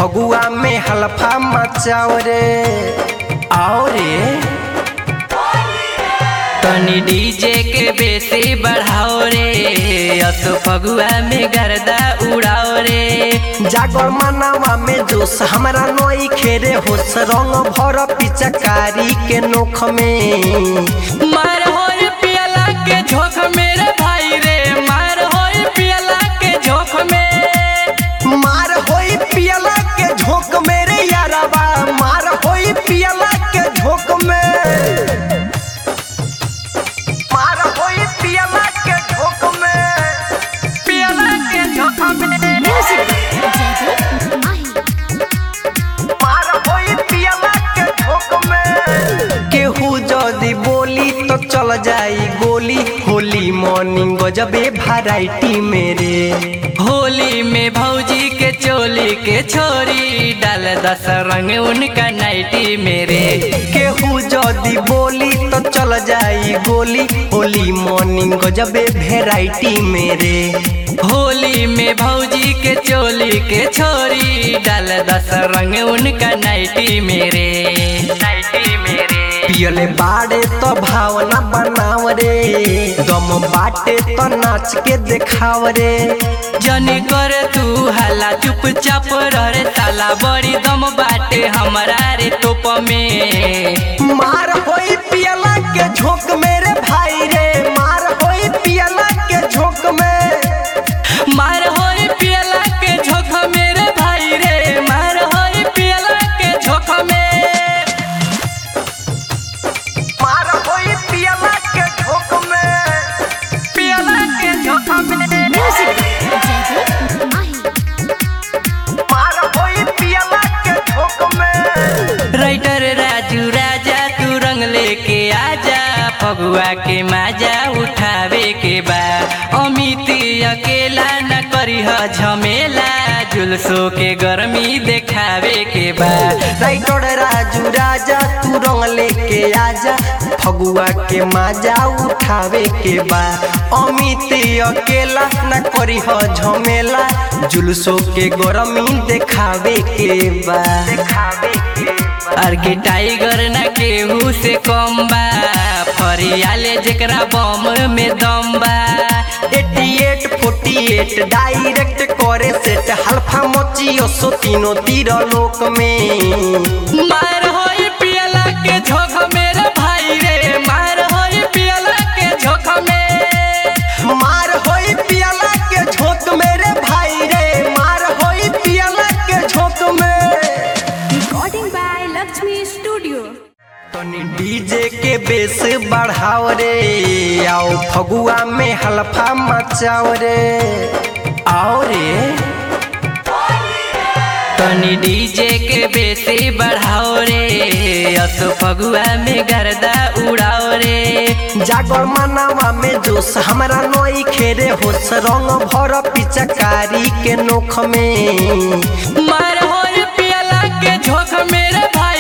फगुआ में हलफा मचाओ रे आओ रे तनी डीजे के बेसी बढ़ाओ रे असो फगुआ में गर्दा उड़ाओ रे जागर मनावा में जोश हमरा नई खेरे होश रंग भर पिचकारी के नोख में मार होय पियला के झोंक मेरे भाई रे मार होय पियला के झोंक में मार होई पियला के झोंक मेरे यारबा मार होई पियला के झोंक में मार होई पियला के झोंक में पियला के झोंक में Music Jagger Mahi मार होई पियला के झोंक में केहू जदी बोली तो चल जाई गोली होली मॉर्निंग गजबे वैरायटी मेरे होली में भौजी के चोली के छोरी डाल दस रंग उनका नाइटी मेरे केहू जदी बोली तो चल जाई गोली होली मॉर्निंग गजबे वैरायटी मेरे होली में भौजी के चोली के छोरी डाल दस रंग उनका नाइटी मेरे नाइटी मेरे पियले बाड़े तो भावना बनाव रे दम बाटे तो नाच के देखाव रे जनी कर तू हला चुपचाप रह रे साला बड़ी दम बाटे हमारा रे तोप में मार होई पियला के झोंक मेरे भाई रे मार होई पियला के झोंक में मार होई पियला के झोंक मेरे भाई रे मार होई पियला के झोंक में मार होई पियला के झोंक में पियला के झोंक में Music Jagger Mahi मार होई पियला के झोंक में राइटर राजू राजा तू रंग लेके आजा फगुआ के माजा उठावे के बा अमित अकेला न करी ह झमेला जुलसो के गर्मी देखावे के बा राइटर राजू राजा तू रंग लेके आजा फगुआ के माजा उठावे के बा अमित अकेला न करी ह झमेला जुलसो के गरमी देखावे के बा देखावे के बा और के टाइगर न केहू से कम बा फरियाले जेकरा बम में दम बा 88 48 डायरेक्ट करे सेट हल्फा मचियो सो तीनों तीर लोक में मार होई पियला के झोंक मेरे भाई रे मार होई पियला के झोंक में मार होई पियला के झोंक मेरे भाई रे मार होई पियला के झोंक में Recording by Lakshmi Studio तनी डीजे के बेस बढ़ाओ रे आओ फगुआ में हल्फा मचाओ रे आओ रे तनी डीजे के बेसी बढ़ाओ रे असो फगुआ में गर्दा उड़ाओ रे जागर मनावा में जोश हमरा नई खेरे होश रंग भर पिचकारी के नोख में मार होई पियला के झोंक मेरे भाई